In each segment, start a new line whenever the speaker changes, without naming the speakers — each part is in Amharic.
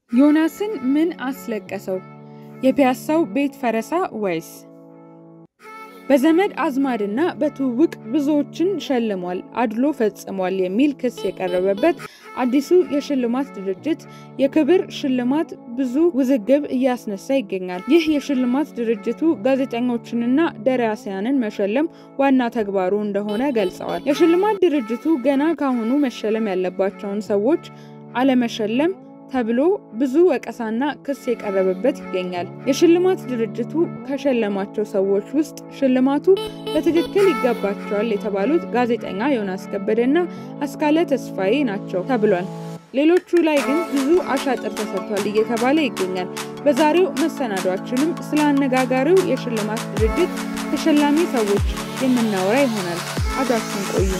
ዮናስን ምን አስለቀሰው? የፒያሳው ቤት ፈረሳ ወይስ? በዘመድ አዝማድና በትውውቅ ብዙዎችን ሸልሟል፣ አድሎ ፈጽሟል የሚል ክስ የቀረበበት አዲሱ የሽልማት ድርጅት የክብር ሽልማት ብዙ ውዝግብ እያስነሳ ይገኛል። ይህ የሽልማት ድርጅቱ ጋዜጠኞችንና ደራሲያንን መሸለም ዋና ተግባሩ እንደሆነ ገልጸዋል። የሽልማት ድርጅቱ ገና ካሁኑ መሸለም ያለባቸውን ሰዎች አለመሸለም ተብሎ ብዙ ወቀሳና ክስ የቀረበበት ይገኛል። የሽልማት ድርጅቱ ከሸለማቸው ሰዎች ውስጥ ሽልማቱ በትክክል ይገባቸዋል የተባሉት ጋዜጠኛ ዮናስ ከበደና አስካለ ተስፋዬ ናቸው ተብሏል። ሌሎቹ ላይ ግን ብዙ አሻጥር ተሰርቷል እየተባለ ይገኛል። በዛሬው መሰናዷችንም ስለ አነጋጋሪው የሽልማት ድርጅት ተሸላሚ ሰዎች የምናወራ ይሆናል። አብራችሁን ቆዩ።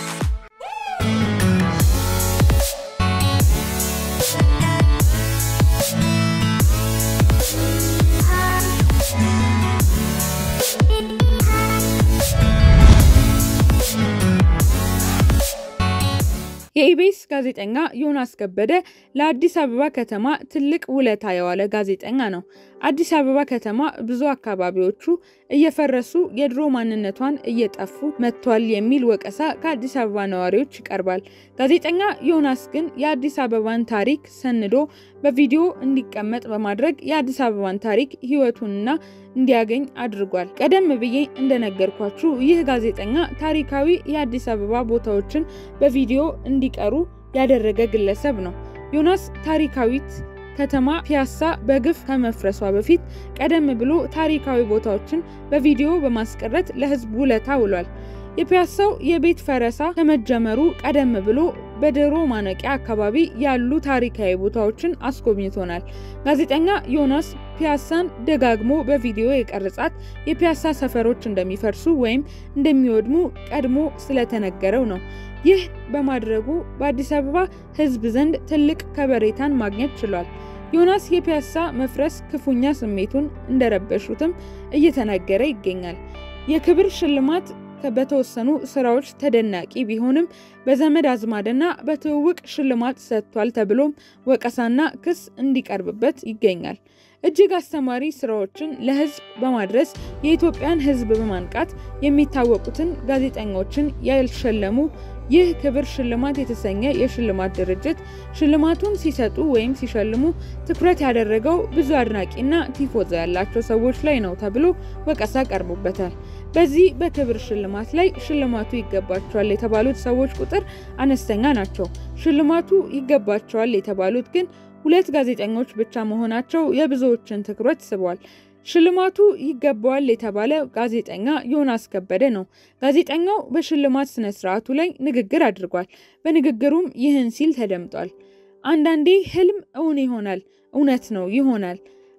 የኢቢኤስ ጋዜጠኛ ዮናስ ከበደ ለአዲስ አበባ ከተማ ትልቅ ውለታ የዋለ ጋዜጠኛ ነው። አዲስ አበባ ከተማ ብዙ አካባቢዎቹ እየፈረሱ የድሮ ማንነቷን እየጠፉ መጥቷል የሚል ወቀሳ ከአዲስ አበባ ነዋሪዎች ይቀርባል። ጋዜጠኛ ዮናስ ግን የአዲስ አበባን ታሪክ ሰንዶ በቪዲዮ እንዲቀመጥ በማድረግ የአዲስ አበባን ታሪክ ሕይወቱንና እንዲያገኝ አድርጓል። ቀደም ብዬ እንደነገርኳችሁ ይህ ጋዜጠኛ ታሪካዊ የአዲስ አበባ ቦታዎችን በቪዲዮ እንዲቀሩ ያደረገ ግለሰብ ነው። ዮናስ ታሪካዊት ከተማ ፒያሳ በግፍ ከመፍረሷ በፊት ቀደም ብሎ ታሪካዊ ቦታዎችን በቪዲዮ በማስቀረት ለሕዝብ ውለታ ውሏል። የፒያሳው የቤት ፈረሳ ከመጀመሩ ቀደም ብሎ በድሮ ማነቂያ አካባቢ ያሉ ታሪካዊ ቦታዎችን አስጎብኝቶናል። ጋዜጠኛ ዮናስ ፒያሳን ደጋግሞ በቪዲዮ የቀረጻት የፒያሳ ሰፈሮች እንደሚፈርሱ ወይም እንደሚወድሙ ቀድሞ ስለተነገረው ነው። ይህ በማድረጉ በአዲስ አበባ ሕዝብ ዘንድ ትልቅ ከበሬታን ማግኘት ችሏል። ዮናስ የፒያሳ መፍረስ ክፉኛ ስሜቱን እንደረበሹትም እየተነገረ ይገኛል። የክብር ሽልማት በተወሰኑ ስራዎች ተደናቂ ቢሆንም በዘመድ አዝማድና በትውውቅ ሽልማት ሰጥቷል ተብሎም ወቀሳና ክስ እንዲቀርብበት ይገኛል። እጅግ አስተማሪ ስራዎችን ለህዝብ በማድረስ የኢትዮጵያን ህዝብ በማንቃት የሚታወቁትን ጋዜጠኞችን ያልሸለሙ ይህ ክብር ሽልማት የተሰኘ የሽልማት ድርጅት ሽልማቱን ሲሰጡ ወይም ሲሸልሙ ትኩረት ያደረገው ብዙ አድናቂና ቲፎዞ ያላቸው ሰዎች ላይ ነው ተብሎ ወቀሳ ቀርቦበታል። በዚህ በክብር ሽልማት ላይ ሽልማቱ ይገባቸዋል የተባሉት ሰዎች ቁጥር አነስተኛ ናቸው። ሽልማቱ ይገባቸዋል የተባሉት ግን ሁለት ጋዜጠኞች ብቻ መሆናቸው የብዙዎችን ትኩረት ስቧል። ሽልማቱ ይገባዋል የተባለ ጋዜጠኛ ዮናስ ከበደ ነው። ጋዜጠኛው በሽልማት ስነ ስርዓቱ ላይ ንግግር አድርጓል። በንግግሩም ይህን ሲል ተደምጧል። አንዳንዴ ህልም እውን ይሆናል። እውነት ነው ይሆናል።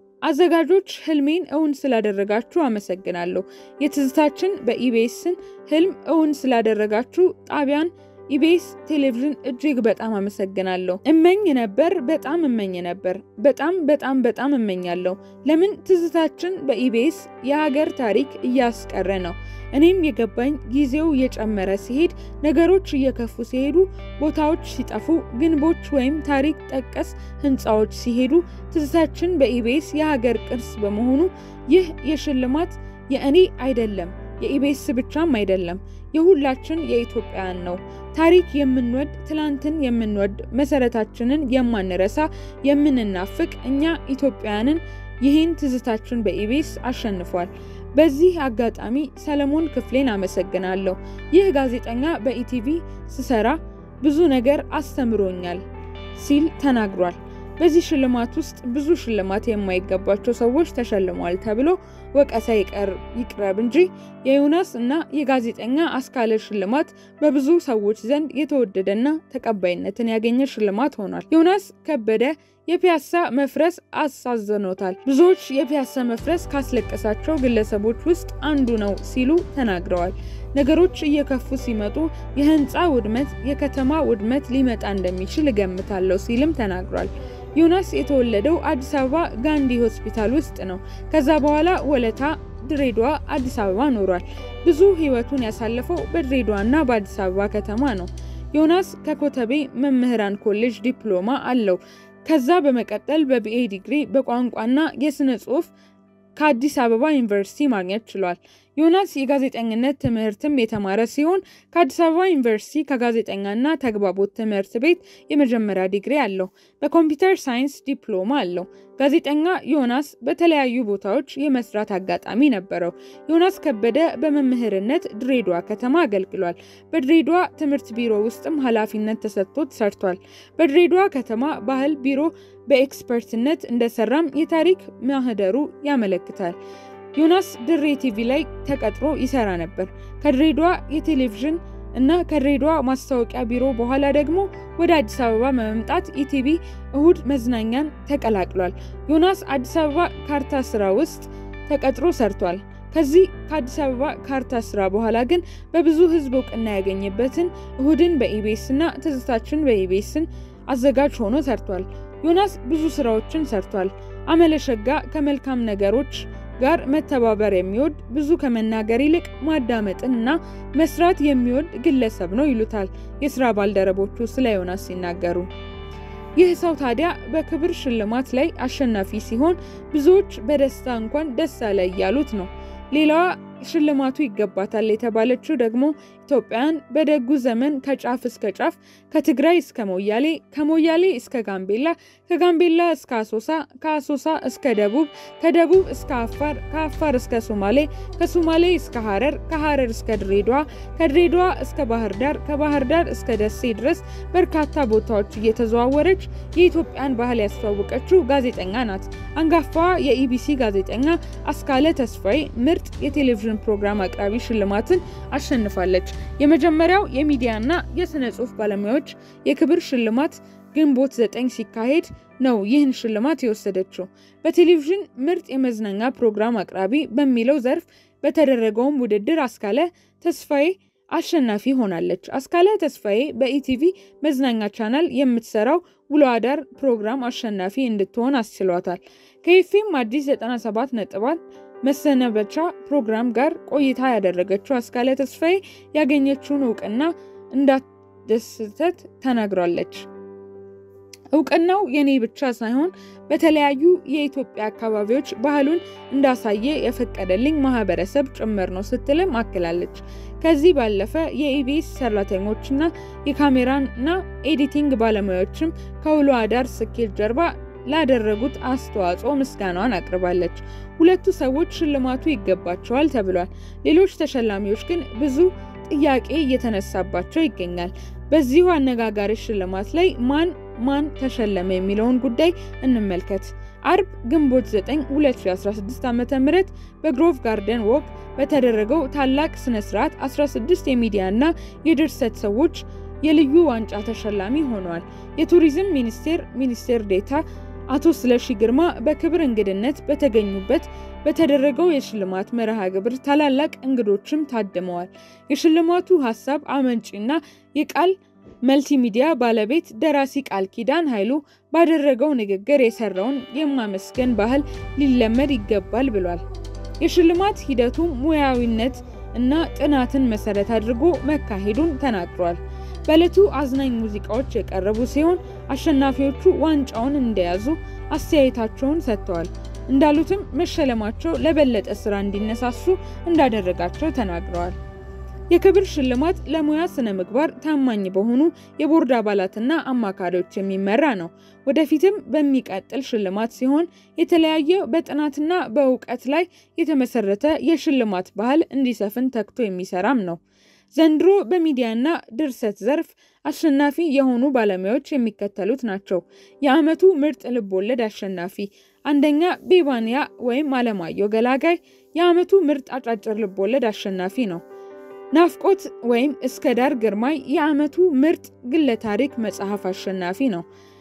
አዘጋጆች ህልሜን እውን ስላደረጋችሁ አመሰግናለሁ። የትዝታችን በኢቢኤስን ህልም እውን ስላደረጋችሁ ጣቢያን ኢቢኤስ ቴሌቪዥን እጅግ በጣም አመሰግናለሁ። እመኝ ነበር፣ በጣም እመኝ ነበር። በጣም በጣም በጣም እመኛለሁ። ለምን ትዝታችን በኢቢኤስ የሀገር ታሪክ እያስቀረ ነው። እኔም የገባኝ ጊዜው እየጨመረ ሲሄድ፣ ነገሮች እየከፉ ሲሄዱ፣ ቦታዎች ሲጠፉ፣ ግንቦች ወይም ታሪክ ጠቀስ ህንፃዎች ሲሄዱ፣ ትዝታችን በኢቢኤስ የሀገር ቅርስ በመሆኑ ይህ የሽልማት የእኔ አይደለም የኢቢኤስ ብቻም አይደለም፣ የሁላችን የኢትዮጵያውያን ነው። ታሪክ የምንወድ ትላንትን የምንወድ መሰረታችንን የማንረሳ የምንናፍቅ እኛ ኢትዮጵያውያንን ይህን ትዝታችን በኢቢኤስ አሸንፏል። በዚህ አጋጣሚ ሰለሞን ክፍሌን አመሰግናለሁ። ይህ ጋዜጠኛ በኢቲቪ ስሰራ ብዙ ነገር አስተምሮኛል ሲል ተናግሯል። በዚህ ሽልማት ውስጥ ብዙ ሽልማት የማይገባቸው ሰዎች ተሸልሟል ተብሎ ወቀሳ ይቅረብ እንጂ የዮናስ እና የጋዜጠኛ አስካለ ሽልማት በብዙ ሰዎች ዘንድ የተወደደና ተቀባይነትን ያገኘ ሽልማት ሆኗል። ዮናስ ከበደ የፒያሳ መፍረስ አሳዝኖታል። ብዙዎች የፒያሳ መፍረስ ካስለቀሳቸው ግለሰቦች ውስጥ አንዱ ነው ሲሉ ተናግረዋል። ነገሮች እየከፉ ሲመጡ የህንፃ ውድመት፣ የከተማ ውድመት ሊመጣ እንደሚችል እገምታለሁ ሲልም ተናግሯል። ዮናስ የተወለደው አዲስ አበባ ጋንዲ ሆስፒታል ውስጥ ነው። ከዛ በኋላ ወለታ፣ ድሬዳዋ፣ አዲስ አበባ ኖሯል። ብዙ ህይወቱን ያሳለፈው በድሬዳዋና በአዲስ አበባ ከተማ ነው። ዮናስ ከኮተቤ መምህራን ኮሌጅ ዲፕሎማ አለው። ከዛ በመቀጠል በቢኤ ዲግሪ በቋንቋና የስነ ጽሁፍ ከአዲስ አበባ ዩኒቨርሲቲ ማግኘት ችሏል። ዮናስ የጋዜጠኝነት ትምህርትም የተማረ ሲሆን ከአዲስ አበባ ዩኒቨርሲቲ ከጋዜጠኛና ተግባቦት ትምህርት ቤት የመጀመሪያ ዲግሪ አለው። በኮምፒውተር ሳይንስ ዲፕሎማ አለው። ጋዜጠኛ ዮናስ በተለያዩ ቦታዎች የመስራት አጋጣሚ ነበረው። ዮናስ ከበደ በመምህርነት ድሬዳዋ ከተማ አገልግሏል። በድሬዳዋ ትምህርት ቢሮ ውስጥም ኃላፊነት ተሰጥቶት ሰርቷል። በድሬዳዋ ከተማ ባህል ቢሮ በኤክስፐርትነት እንደሰራም የታሪክ ማህደሩ ያመለክታል። ዮናስ ድሬ ቲቪ ላይ ተቀጥሮ ይሰራ ነበር። ከድሬዳዋ የቴሌቪዥን እና ከድሬዳዋ ማስታወቂያ ቢሮ በኋላ ደግሞ ወደ አዲስ አበባ በመምጣት ኢቲቪ እሁድ መዝናኛን ተቀላቅሏል። ዮናስ አዲስ አበባ ካርታ ስራ ውስጥ ተቀጥሮ ሰርቷል። ከዚህ ከአዲስ አበባ ካርታ ስራ በኋላ ግን በብዙ ህዝብ እውቅና ያገኘበትን እሁድን በኢቤስ እና ትዝታችን በኢቤስን አዘጋጅ ሆኖ ሰርቷል። ዮናስ ብዙ ስራዎችን ሰርቷል። አመለሸጋ ከመልካም ነገሮች ጋር መተባበር የሚወድ ብዙ ከመናገር ይልቅ ማዳመጥን እና መስራት የሚወድ ግለሰብ ነው ይሉታል የስራ ባልደረቦቹ ስለ ዮናስ ሲናገሩ። ይህ ሰው ታዲያ በክብር ሽልማት ላይ አሸናፊ ሲሆን ብዙዎች በደስታ እንኳን ደስ አለ እያሉት ነው። ሌላዋ ሽልማቱ ይገባታል የተባለችው ደግሞ ኢትዮጵያን በደጉ ዘመን ከጫፍ እስከ ጫፍ ከትግራይ እስከ ሞያሌ ከሞያሌ እስከ ጋምቤላ ከጋምቤላ እስከ አሶሳ ከአሶሳ እስከ ደቡብ ከደቡብ እስከ አፋር ከአፋር እስከ ሶማሌ ከሶማሌ እስከ ሀረር ከሀረር እስከ ድሬዳዋ ከድሬዳዋ እስከ ባህር ዳር ከባህር ዳር እስከ ደሴ ድረስ በርካታ ቦታዎች እየተዘዋወረች የኢትዮጵያን ባህል ያስተዋወቀችው ጋዜጠኛ ናት። አንጋፋዋ የኢቢሲ ጋዜጠኛ አስካለ ተስፋዬ ምርጥ የቴሌቪዥን ፕሮግራም አቅራቢ ሽልማትን አሸንፋለች። የመጀመሪያው የሚዲያና የስነ ጽሁፍ ባለሙያዎች የክብር ሽልማት ግንቦት ዘጠኝ ሲካሄድ ነው ይህን ሽልማት የወሰደችው። በቴሌቪዥን ምርጥ የመዝናኛ ፕሮግራም አቅራቢ በሚለው ዘርፍ በተደረገውም ውድድር አስካለ ተስፋዬ አሸናፊ ሆናለች። አስካለ ተስፋዬ በኢቲቪ መዝናኛ ቻናል የምትሰራው ውሎ አዳር ፕሮግራም አሸናፊ እንድትሆን አስችሏታል። ከኤፍኤም አዲስ 97 ነጥባት መሰነበቻ ፕሮግራም ጋር ቆይታ ያደረገችው አስካለ ተስፋዬ ያገኘችውን እውቅና እንዳስደሰት ተናግራለች። እውቅናው የኔ ብቻ ሳይሆን በተለያዩ የኢትዮጵያ አካባቢዎች ባህሉን እንዳሳየ የፈቀደልኝ ማህበረሰብ ጭምር ነው ስትልም አክላለች። ከዚህ ባለፈ የኢቢኤስ ሰራተኞችና የካሜራና ኤዲቲንግ ባለሙያዎችም ከውሎ አዳር ስኬት ጀርባ ላደረጉት አስተዋጽኦ ምስጋናዋን አቅርባለች። ሁለቱ ሰዎች ሽልማቱ ይገባቸዋል ተብሏል። ሌሎች ተሸላሚዎች ግን ብዙ ጥያቄ እየተነሳባቸው ይገኛል። በዚሁ አነጋጋሪ ሽልማት ላይ ማን ማን ተሸለመ የሚለውን ጉዳይ እንመልከት። አርብ ግንቦት 9 2016 ዓ.ም በግሮቭ ጋርደን ዎክ በተደረገው ታላቅ ስነ ስርዓት 16 የሚዲያና የድርሰት ሰዎች የልዩ ዋንጫ ተሸላሚ ሆነዋል። የቱሪዝም ሚኒስቴር ሚኒስቴር ዴታ አቶ ስለሺ ግርማ በክብር እንግድነት በተገኙበት በተደረገው የሽልማት መርሃ ግብር ታላላቅ እንግዶችም ታድመዋል። የሽልማቱ ሀሳብ አመንጪና የቃል መልቲሚዲያ ባለቤት ደራሲ ቃል ኪዳን ኃይሉ ባደረገው ንግግር የሰራውን የማመስገን ባህል ሊለመድ ይገባል ብሏል። የሽልማት ሂደቱ ሙያዊነት እና ጥናትን መሰረት አድርጎ መካሄዱን ተናግሯል። በዕለቱ አዝናኝ ሙዚቃዎች የቀረቡ ሲሆን አሸናፊዎቹ ዋንጫውን እንደያዙ አስተያየታቸውን ሰጥተዋል። እንዳሉትም መሸለማቸው ለበለጠ ስራ እንዲነሳሱ እንዳደረጋቸው ተናግረዋል። የክብር ሽልማት ለሙያ ስነ ምግባር ታማኝ በሆኑ የቦርድ አባላትና አማካሪዎች የሚመራ ነው። ወደፊትም በሚቀጥል ሽልማት ሲሆን የተለያየ በጥናትና በእውቀት ላይ የተመሰረተ የሽልማት ባህል እንዲሰፍን ተግቶ የሚሰራም ነው። ዘንድሮ በሚዲያና ድርሰት ዘርፍ አሸናፊ የሆኑ ባለሙያዎች የሚከተሉት ናቸው። የዓመቱ ምርጥ ልቦለድ አሸናፊ አንደኛ ቤባንያ ወይም አለማየሁ ገላጋይ የዓመቱ ምርጥ አጫጭር ልቦለድ አሸናፊ ነው። ናፍቆት ወይም እስከ ዳር ግርማይ የዓመቱ ምርጥ ግለ ታሪክ መጽሐፍ አሸናፊ ነው።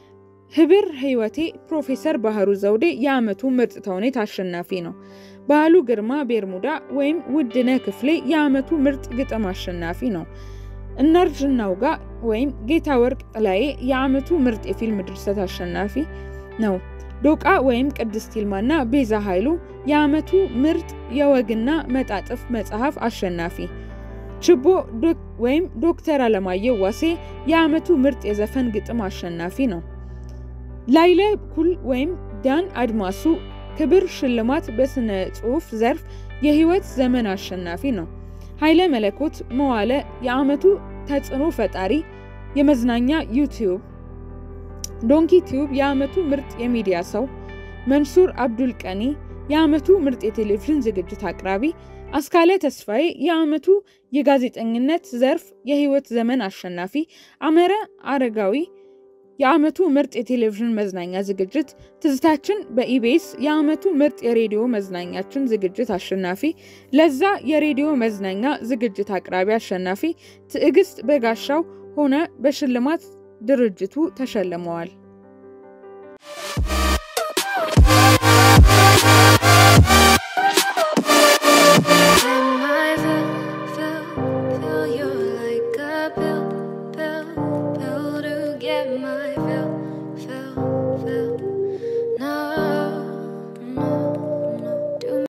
ህብር ህይወቴ ፕሮፌሰር ባህሩ ዘውዴ የዓመቱ ምርጥ ተውኔት አሸናፊ ነው። ባህሉ ግርማ ቤርሙዳ ወይም ውድነ ክፍሌ የዓመቱ ምርጥ ግጥም አሸናፊ ነው። እናርጅ እናውጋ ወይም ጌታ ወርቅ ጥላዬ የዓመቱ ምርጥ የፊልም ድርሰት አሸናፊ ነው። ዶቃ ወይም ቅድስት ይልማና ቤዛ ኃይሉ የዓመቱ ምርጥ የወግና መጣጥፍ መጽሐፍ አሸናፊ ችቦ ወይም ዶክተር አለማየሁ ዋሴ የዓመቱ ምርጥ የዘፈን ግጥም አሸናፊ ነው። ላይለ ኩል ወይም ዳን አድማሱ ክብር ሽልማት በስነ ጽሑፍ ዘርፍ የህይወት ዘመን አሸናፊ ነው። ኃይለ መለኮት መዋለ የዓመቱ ተጽዕኖ ፈጣሪ የመዝናኛ ዩቲዩብ፣ ዶንኪ ቲዩብ የዓመቱ ምርጥ የሚዲያ ሰው፣ መንሱር አብዱል ቀኒ የዓመቱ ምርጥ የቴሌቪዥን ዝግጅት አቅራቢ፣ አስካለ ተስፋዬ የዓመቱ የጋዜጠኝነት ዘርፍ የህይወት ዘመን አሸናፊ፣ አመረ አረጋዊ የዓመቱ ምርጥ የቴሌቪዥን መዝናኛ ዝግጅት፣ ትዝታችን በኢቢኤስ የዓመቱ ምርጥ የሬዲዮ መዝናኛችን ዝግጅት አሸናፊ፣ ለዛ የሬዲዮ መዝናኛ ዝግጅት አቅራቢ አሸናፊ፣ ትዕግስት በጋሻው ሆነ በሽልማት ድርጅቱ ተሸልመዋል።